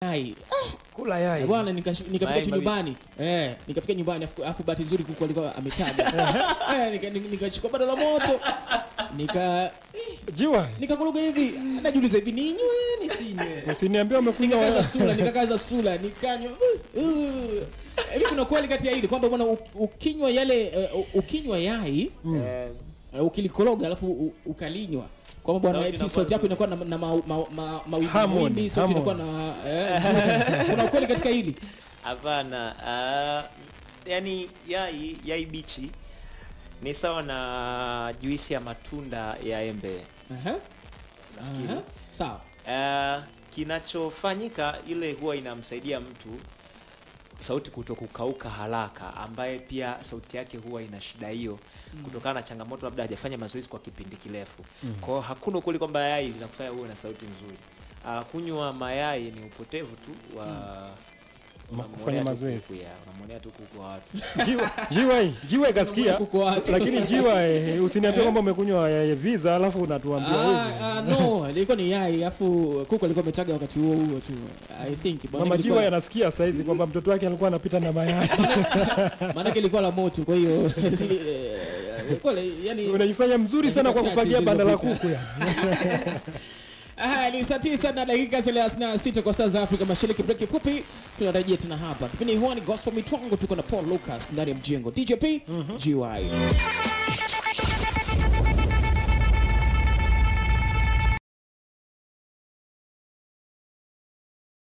yai kula yai bwana nikash- nikafika Mayai tu mabichi. nyumbani eh nikafika nyumbani afu- afu bahati nzuri kuku alikuwa ametaja eh nika- nika- nikachukua bado la moto nika jiwa nikakuluga hivi najiuliza hivi ninywe nisinywe usiniambia umekunywa nikakaza sura nikakaza sura nikanywa uh, uh. hivi kuna kweli kati ya hili kwamba bwana u- ukinywa yale uh, ukinywa yai Eh, uh, ukilikoroga alafu u- ukalinywa kwamba bwana Sauti eti inakuwa sauti yako nzuri. inakuwa na, na ma, ma, ma, mawimbi Harmony, mawimbi sauti inakuwa harmony. na eh, nzuri. kuna ukweli katika hili hapana ah, yani yai yai bichi ni sawa na juisi ya matunda ya embe Aha, nafikiri aha. sawa Ah, kinachofanyika ile huwa inamsaidia mtu sauti kuto kukauka haraka ambaye pia sauti yake huwa ina shida hiyo kutokana na changamoto labda hajafanya mazoezi kwa kipindi kirefu kwa hiyo hakuna ukweli kwamba yai linakufanya uwe na sauti nzuri uh, kunywa mayai ni upotevu tu wa unamwonea kufanya tu mazoezi. kuku, ya, unamwonea tu kuku wa watu jiwa jiwa hii jiwa ikasikia Kuku watu. lakini jiwa eh, usiniambie kwamba umekunywa eh, visa alafu unatuambia hivi Ah, ah, no ilikuwa ni yai afu kuku alikuwa ametaga wakati huo huo tu i think bwana mama ilikuwa- jiwa yanasikia saizi kwamba mtoto wake alikuwa anapita na mayai maanake ilikuwa la moto kwa hiyo si- eh, ilikuwa la- yani unajifanya mzuri sana kwa Dakika kufagia chache banda la zilizopita. kuku ya Aha, ni saa tisa na dakika thelathini na sita kwa saa za Afrika Mashariki. Break fupi, tunarejea tena hapa. Kipindi huwa ni Gospel Mitwango, tuko na Paul Lucas ndani ya mjengo. DJP GY.